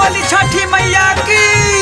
बोली छठी मैया की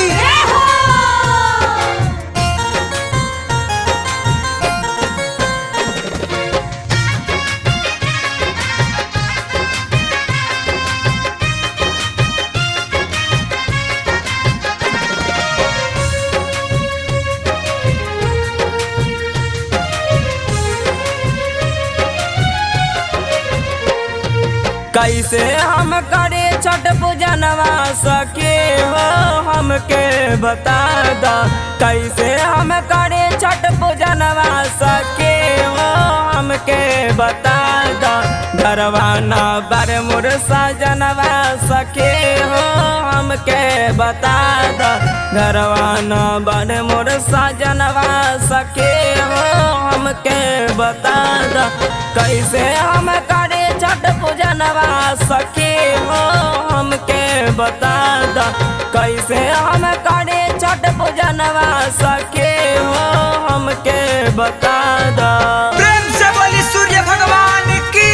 कैसे हम करे छठ पूजनवा सके हो हमके बता द कैसे हम करे छठ पूजनवा सके हो हमके बता द घरवा न बर मुर सजनवा सके हो हमके बता द घरवा न बर मुर सजनवा सके हो हमके बता द कैसे हम करे छठ पूजनवा सके हो हमके बता द कैसे हम करे छठ पूजनवा सके हो हमके बता द प्रेम से बोली सूर्य भगवान की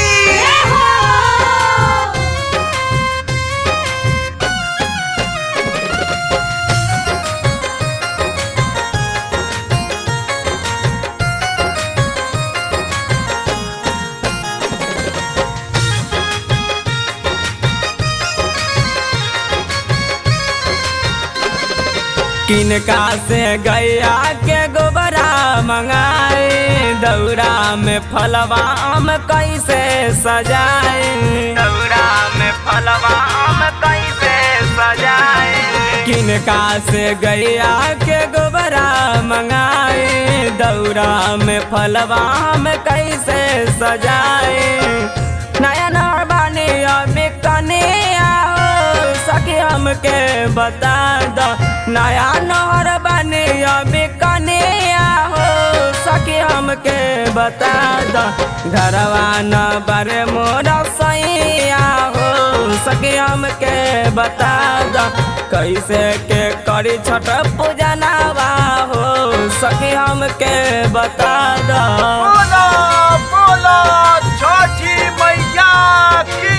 किनका से गैया के गोबरा मंगाए दौरा में फलवा हम कैसे सजाए दौरा में फलवा हम कैसे सजाए किनका से गैया के गोबरा मंगाए दौरा में फलवा हम कैसे सजाए नया नया बानी अभी कने आओ सखी हमके बता दो नया नहर बने अभी कने आओ सखी हमके बता दो घरवा न बरे मोर सैया हो सखी हमके बता दो कैसे के करी छठ पूजनवा हो सखी हमके बता दो बोलो बोलो छठी मैया की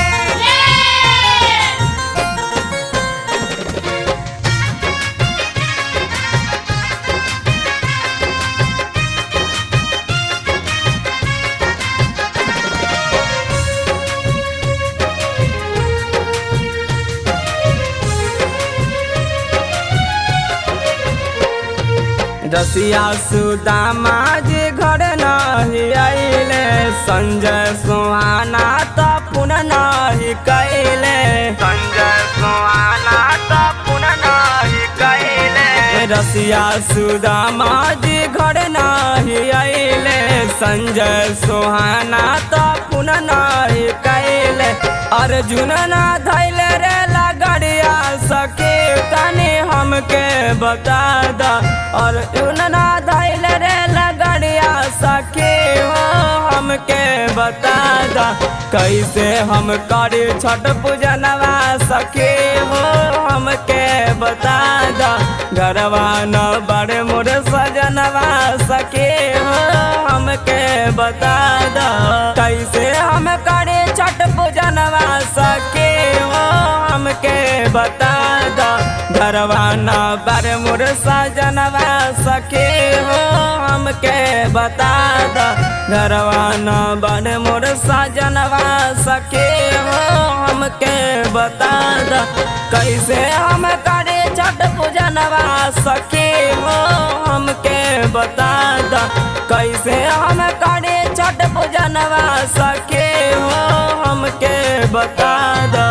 रसिया सुदामा जी घर नहीं आइले संजय सुहाना तो पुनः नहीं कैले संजय सुहाना तो पुनः नहीं कैले रसिया सुदामा जी घर नहीं आइले संजय सुहाना तो पुनः नहीं कैले अर्जुन ना धैले रे लगड़िया सके तनी हमके बता द और ना धैल रे लगड़िया सके हो हमके बता द कैसे हम करी छठ पूजनवा सके हो हमके बता द घरवा न बड़े मोर सजनवा सके हो हमके बता द कैसे हम करे छठ पूजनवा सके हो हमके बता द घरवा न बर मुर सजनवा सके हो हमके बता द घरवा न बर मुर सजनवा सके हो हमके बता द कैसे हम करे छठ पूजनवा सके हो हमके बता द कैसे हम करे छठ पूजनवा सके हो हमके बता द